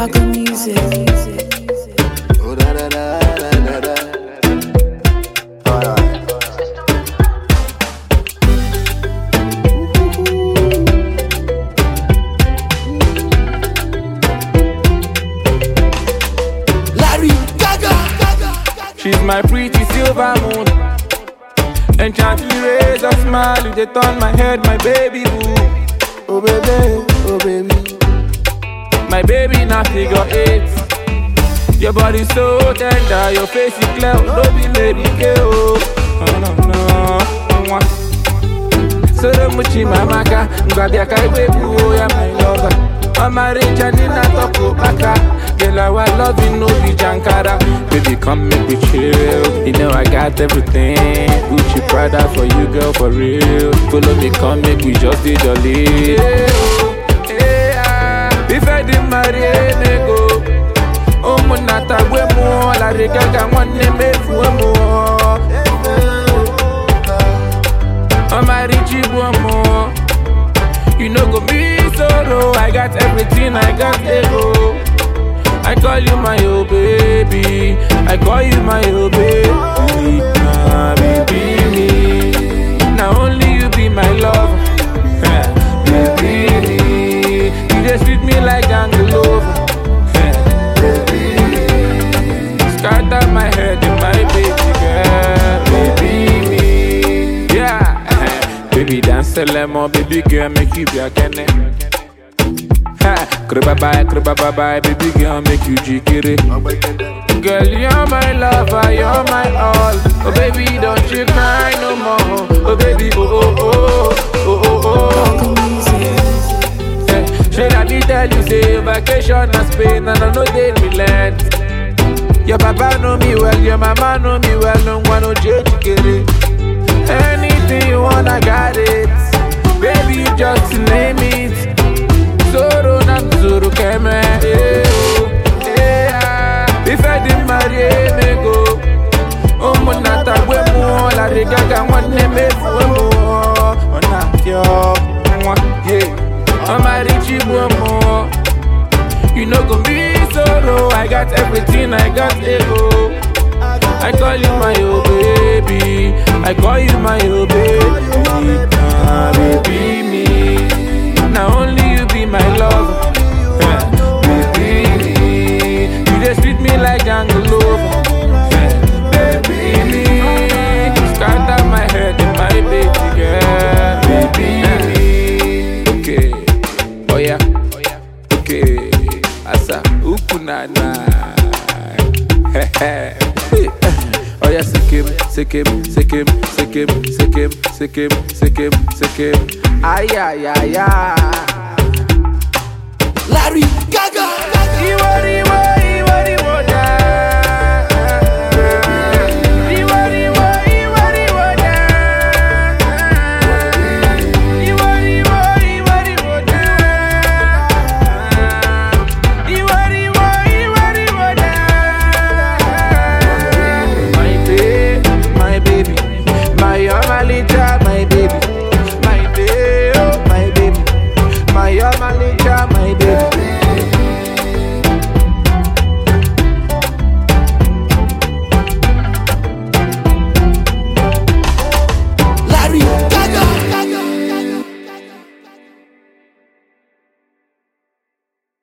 Paco Music. Oh, da, da, da, da, da, da. Alright. Larry Gaga. She's my pretty silver moon. Enchantly raise a smile, you they turn my head, my baby boo. Oh baby, oh baby. My baby now figure eight. Your body so tender, your face is clear, no be lady girl. Oh no no, Mwah. Soro muchi mamaka, ngwabia kai baby, oh yeah my lover. Mama rich and in a toko baka. Girl, our loving no be jankara. Baby, come make me chill. You know I got everything. Gucci Prada for you, girl, for real. Follow me, come make we just be jolly. Yeah, oh, yeah. If I didn't marry nego, umunata gwemo, la regaga mwane mefuemo. Mama rich mo. You know go be solo. I got everything, I got ego. I call you my oh baby. I call you my oh baby. Ah, baby me. Now only you be my love. Eh, baby me. You just treat me like Angelova. Eh, baby me. Scatter my head in my baby girl. Baby me. Yeah. eh, Baby dance a lemon, baby girl, make you be a kenny. Ha, kriba bye, kriba bye bye, baby girl, make you jikiri. Girl, you're my lover, you're my all. Oh baby, don't you cry no more. Oh baby, oh oh oh, oh oh oh. Paco Music. Eh, Should I be tell you say vacation na Spain and I know they relent. Your papa know me well, your mama know me well, no one no change kere. Anything you want, I got it. Baby, you just name it. Zoro na zoro keme. eh, oh, eh, ah. If I didn't marry me go. Omo na tagwe mo la regaga nwanne mefu mo. Ona yo nwa yeah. Mama richi bu mo. You know go be solo. I got everything, I got ego. I call you my oh baby. I call you my oh baby. Ah, baby me. Now only you be my love. baby me. You just treat me like jungle lover. baby me. Scatter my head in my baby girl. Baby me. Okay. Oh yeah. Okay. Asa ukunana. oh yeah, sikim, sikim, sikim, sikim, sikim, sikim, sikim, sikim. Ay ay ay ay.